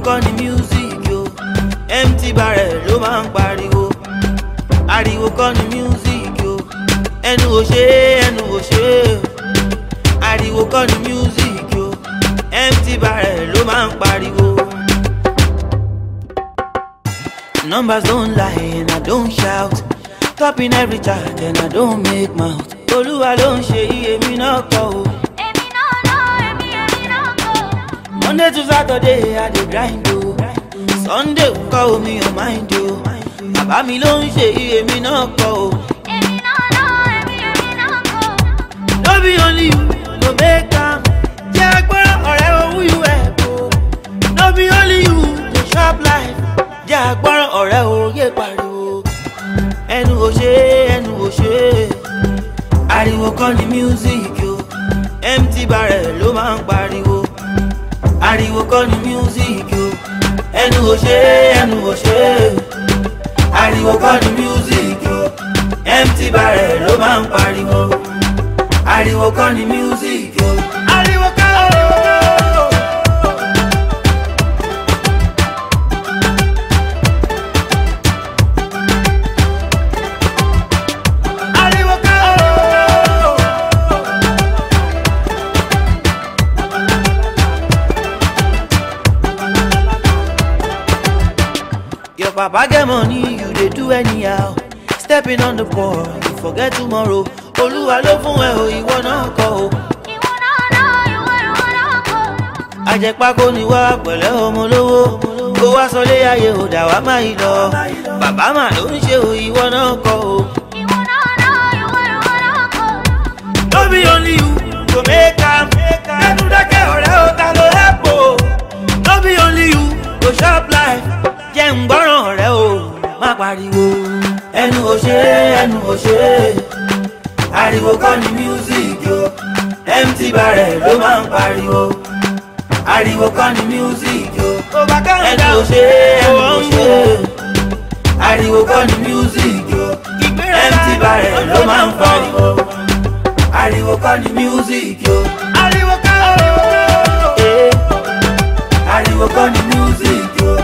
kọ́ ni music yo empty barrel ló máa ń pariwo ariwo kọ́ ni music yo ẹnu ò ṣe é ẹnu ò ṣe é ariwo kọ́ ni music yo empty barrel ló máa ń pariwo. Numbers don't lie and I don't shout. Topping every chart and I don't make mouth. Olúwa ló ń ṣe iye mi náà kọ́ o. Èmi náà lọ, èmi èmi náà kọ́. Monday to Saturday I dey grind o. Sunday kọ́ omi ò mind o. Bàbá mi ló ń ṣe iye mi náà kọ́ o. Èmi náà lọ, èmi èmi náà kọ́. No be only you go make am. Jẹ́ agbára ọ̀rẹ́ owó you help o. No be only you dey chop life. Jẹ́ agbára ọ̀rẹ́ òye pariwo. Ẹnu ò ṣe é, ẹnu ò ṣe é. Ariwo kọ́ ni music o. Empty barrel ló máa ń pariwo. Ariwo kọ́ ni music o. Ẹnu ò ṣe é, ẹnu ò ṣe é. Ariwo kọ́ ni music o. Empty barrel ló máa ń pariwo ariwo kọ́ ni music o. ariwo kọ́ ariwo kọ́. ariwo kọ́. Your papa get money, you dey do anyhow. Stepping on the ball, you forget tomorrow. Olúwa ló fún ẹ o, ìwọ náà kọ́ o. Ìwọ náà lọ, ìwọ ìwọ náà kọ́. Àjẹpákó ni wá pẹ̀lẹ́ ọmọ lówó. Kó wá sọlé ayé ò dà wá má yìí lọ. Bàbá mà ló ń ṣe o, ìwọ náà kọ́ o. Ìwọ náà lọ, ìwọ ìwọ náà kọ́. No be only you go make am. Ẹnu dákẹ́ ọ̀rẹ́ o, ta ló help o? No be only you go chop life. Jẹ́ ń gbọ́ràn ọ̀rẹ́ o, má pariwo. Ẹnu ò ṣe é, ẹnu ò ṣe é. Ariwo kọ́ ni music o. Empty barrel ló máa ń pariwo. Ariwo kọ́ ni music o. Ẹnu ò ṣe é, ẹnu ò ṣe é. Ariwo kọ́ ni music o. Empty barrel ló máa ń pariwo ariwo kọ́ ni music yo. ariwo kọ́ ariwo kọ́. ariwo kọ́ ni music yo.